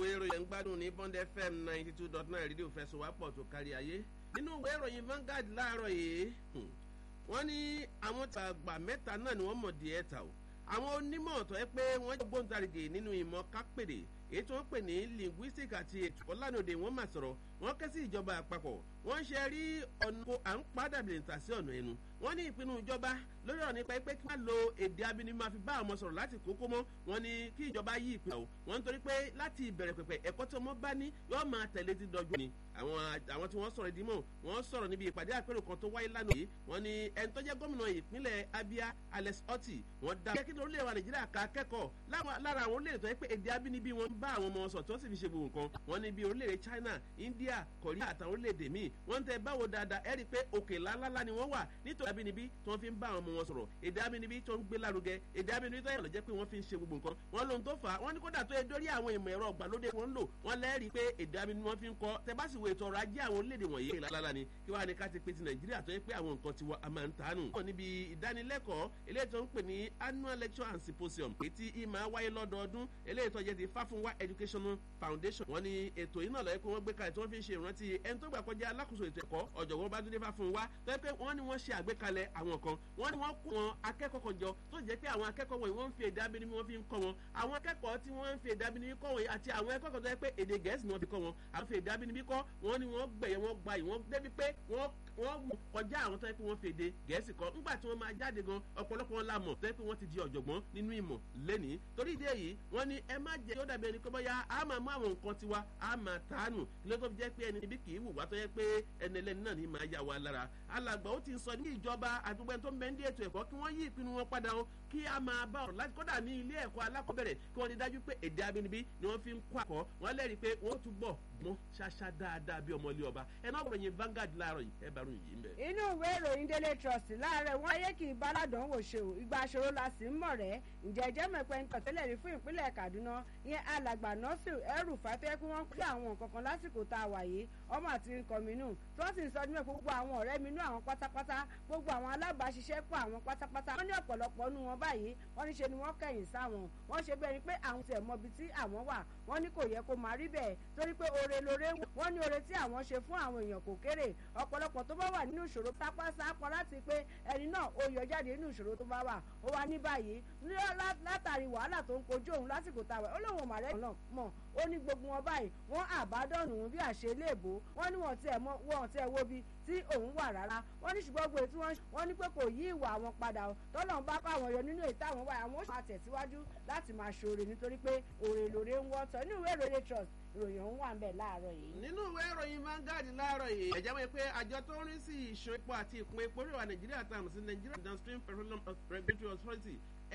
ìròyìn ń gbádùn ní bond fm ninety two dot nine rédíò fẹsọ̀wápọ̀ tó kárí ayé nínú ìwé ìròyìn Vanguard láàárọ̀ yìí wọ́n ní àwọn tàgbà mẹ́ta náà ni wọ́n mọ̀ díẹ̀ ta o àwọn onímọ̀ tó yẹ pé wọ́n jẹ́ gbóǹtarìgì nínú ìmọ̀ kápẹ́rẹ́ èyí tí wọ́n pè ní linguistic àti ètò ọ̀lànàdè wọ́n mà sọ̀rọ̀ wọ́n ké sí ìjọba àpapọ̀ wọ́n ṣe rí ọ̀nà kó à ń padà bìrì tà sí ọ̀nà ẹnu wọ́n ní ìpinnu ìjọba lórí ọ̀nà nípa pé kí wọ́n lo èdè abínibí máa fi bá àwọn sọ̀rọ̀ láti kókó mọ́ wọ́n ní kí ìjọba yí ìpinnu o wọ́n ń torí pé láti ìbẹ̀rẹ̀ pẹ̀pẹ̀ ẹ̀kọ́ tí wọ́n bá ní yóò máa tẹ̀lé ti dọjú ni àwọn àwọn tí wọ́n sọ̀rọ̀ ìdímọ̀ wọ́n sọ̀rọ̀ níbi ìpàdé àpérò kan tó wáyé lánàá yìí wọ́n ní ẹni tó jẹ́ gómìnà ìpínlẹ̀ Abia Alex Otti wọ́n dá kí lórílẹ̀ wa Nàìjíríà ká kẹ́kọ̀ọ́ lára àwọn orílẹ̀-èdè tó yẹ pé èdè abínibí wọn bá àwọn ọmọ sọ̀ tó sì fi ṣe gbogbo nǹkan wọ́n ní bí orílẹ̀-èdè China India Korea àtàwọn orílẹ̀-èdè míì wọ́n ń tẹ báwo dáadáa ẹ rí i pé òkè lálálá ni wọ́n wà nítorí abínibí tí wọ́n fi ń bá àwọn ọmọ wọn sọ̀rọ̀ èdè abínibí tó ń gbé lárugẹ èdè abínibí tó yẹ lọ́jẹ́ pé wọ́n fi ń ṣe gbogbo nǹkan wọ́n lóhun tó fà á wọ́n ní kódà tó yẹ dórí àwọn ìmọ̀ ẹ̀rọ ọ̀gbàlódé wọn ń lò wọ́n lẹ́rìí pé èdè abínibí wọ́n fi ń kọ́ tẹ bá sì wo ètò ọrọ̀ ajé àwọn orílẹ̀-èdè wọ̀nyí lálálá ni kí wàá ní ká ti pé ti Nàìjíríà tó yẹ pé àwọn nǹkan tiwa a máa ń tánù. wọ́n níbi ìdánilẹ́kọ̀ọ́ eléyìí tó ń pè ní annual lecture and symposium èyí tí ìmọ̀ wáyé lọ́dọọdún eléyìí tó jẹ́ ti Fáfúnwá educational foundation wọ́n ní ètò yìí náà lọ́yẹ́ pé wọ́n gbé kalẹ̀ tí wọ́n fi ń ṣe ìrántí ẹni tó gbà kọjá alákòóso ètò ẹ̀kọ́ ọ̀jọ̀gbọ́n Bátúndé Fáfúnwá tó yẹ pé wọ́n ní wọ́n ṣe àgbékalẹ̀ àwọn kan wọ́n ní wọ́n kó wọn akẹ́kọ̀ọ́ kan jọ tó jẹ́ pé àwọn akẹ́kọ̀ọ́ wọ̀nyí wọ́n ń fi èdè abínibí wọ́n fi ń kọ́ wọn àwọn akẹ́kọ̀ọ́ tí wọ́n ń fi èdè abínibí kọ́ wọn àti àwọn akẹ́kọ̀ọ́ tó yẹ pé èdè Gẹ̀ẹ́sì ni wọ́n fi kọ́ wọn àwọn fi èdè abínibí kọ́ wọn ni wọ́n gbẹ̀yẹ wọ́n gbayì wọ́n débi pé wọ́n wọ́n mú kọjá àwọn tó yẹ pé wọ́n fi èdè Gẹ̀ẹ́sì kọ́ ńgbà tí wọ́n máa jáde gan ọ̀pọ̀lọpọ̀ wọn la mọ̀ tó yẹ pé wọ́n ti di ọ̀jọ̀gbọ́n nínú ìmọ̀ lẹ́nìí torí ìdí èyí wọ́n ní ẹ má jẹ́ kí ó dàbí ẹni pé bóyá a máa mú àwọn nǹkan tiwa a máa tánù ló tó fi jẹ́ pé ẹni ibi kì í wù wá tó yẹ pé ẹni ẹlẹ́ni náà ní máa yà wá lára alàgbà ó ti sọ ní ìjọba àdúgbò tó ń bẹ ní ètò ẹ̀kọ́ kí wọ́n yí ìpinnu wọn padà o kí a máa bá ọ̀rọ̀ láti kódà ní ilé ẹ̀kọ́ alákọ̀ọ́bẹ̀rẹ̀ kí wọ́n ti dájú pé èdè abínibí ni wọ́n fi ń kọ́ àkọ́ wọ́n lẹ́rìí pé wọ́n túbọ̀ mọ́ ṣáṣá dáadáa bí ọmọlé ọba ẹ̀ náà gbọ̀nyìn Vanguard láàárọ̀ yìí ẹ̀ bá ròyìn yìí ń bẹ̀. inú ìwé ìròyìn Daily Trust láàárẹ̀ wọn ayé kì í báládàn wò ṣe o ìgbà àṣòro la sì ń mọ̀ rẹ́ ǹjẹ́ ẹjẹ́ mẹ́pẹ́ ń tọ̀tẹ́lẹ̀ rí fún ìpínlẹ̀ Kaduna ìyẹn alàgbà nọ́ọ̀sì ẹrù fàtẹ́ kí wọ́n kí àwọn nǹkan kan lásìkò tá a wà yìí ọmọ àti nkọ̀mínú tí wọ́n sì ń sọ nígbà gbogbo àwọn ọ̀rẹ́ mi nú àwọn pátápátá gbogbo àwọn alábàáṣiṣẹ́pọ̀ àwọn pátápátá wọ́n ní ọ̀pọ̀lọpọ̀ nú wọn báyìí wọ́n ní ṣe ni wọ́n kẹ̀yìn sáwọn wọ́n ṣe bẹ́ẹ̀ ni pé àwọn tiẹ̀ mọ ibi tí àwọn wà wọ́n ní kò yẹ kó máa rí bẹ́ẹ̀ torí pé oore lóore wọ́n ní oore tí àwọn ṣe fún àwọn èèyàn kò kéré ọ̀pọ̀lọpọ̀ tó bá wà nínú ìṣòro pápá sápọ̀ láti pé ẹni náà ó yọ jáde nínú ìṣòro tó bá wà ó wá ní báyìí látàrí wàhálà tó ń kojú òun lásìkò táwa ó lóun màrẹ́ náà mọ̀ ó ní gbogbo wọn báyìí wọ́n àbádọ́nù bí àṣeléèbó wọ́n ní wọ́n tiẹ̀ mọ́ wọ́n tiẹ̀ wo bí tí òun wà rárá wọ́n ní ṣùgbọ́n gbé tí wọ́n ní pé kò yí ìwà àwọn padà o tọ́lọ́run bá kọ́ àwọn yọ nínú ètò àwọn wáyà àwọn ó máa tẹ̀síwájú láti máa ṣoore nítorí pé òrè lòrè ń wọ́tọ̀ nínú ìwé ìròyìn trust ìròyìn ọ̀hún wà ń bẹ̀ láàárọ̀ yìí. nínú ìwé ìròyìn Vanguard láàárọ̀ yìí ẹ̀jẹ̀ wọ́n pé àjọ tó ń rí sí ìṣó epo àti ìpín epo ríwà Nàìjíríà tààmù sí Nigeria Downstream Petroleum Regulatory Authority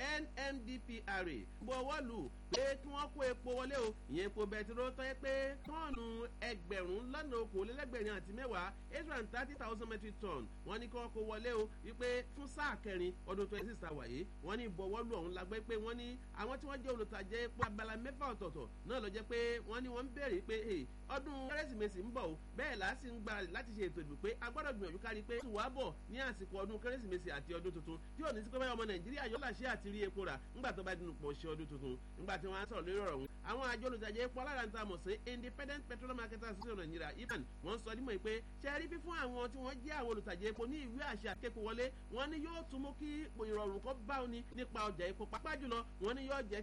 NMDPRA bó ọwọ́ lù pé kí wọ́n kó epo wọlé o ìyẹn epo bẹtiró tó yẹ pé tọ́ọ̀nù ẹgbẹ̀rún lọ́nà okòólélẹ́gbẹ̀rin àti mẹ́wàá eight hundred and thirty thousand metric ton wọ́n ní kí wọ́n kó wọlé o wípé fún sáà kẹrin ọdún twenty six àwàyé wọ́n ní ìbọ̀wọ́lù ọ̀hún lágbẹ́ pé wọ́n ní àwọn tí wọ́n jẹ́ olùtajà epo abala mẹ́fà ọ̀tọ̀ọ̀tọ̀ náà ló jẹ́ pé wọ́n ní wọ́n ń béèrè pé ọdún kérésìmesì ń bọ̀ o bẹ́ẹ̀ là á sì ń gba láti ṣe ètò ìdìbò pé a gbọ́dọ̀ gbìyànjú kárí pé oṣù wa bọ̀ ní àsìkò ọdún kérésìmesì àti ọdún tuntun tí ò ní sí pé báyọ̀ ọmọ Nàìjíríà yóò láṣẹ àti rí epo rà ńgbà tó bá dínú pọ̀ ṣe ọdún tuntun ńgbà tí wọ́n á sọ̀rọ̀ lórí ọ̀rọ̀ ọ̀hún àwọn àjọ olùtajà epo aláràǹtà mọ̀ sí Independent Petroleum Marketers Association Nigeria IPMAN wọ́n sọ nímọ̀ pé ṣe rí fífún àwọn tí wọ́n jẹ́ àwọn olùtajà epo ní ìwé àṣẹ àkékò wọlé wọ́n ní yóò tún mú kí ìrọ̀rùn kó bá òní nípa ọjà epo pàápàá jùlọ wọ́n ní yóò jẹ́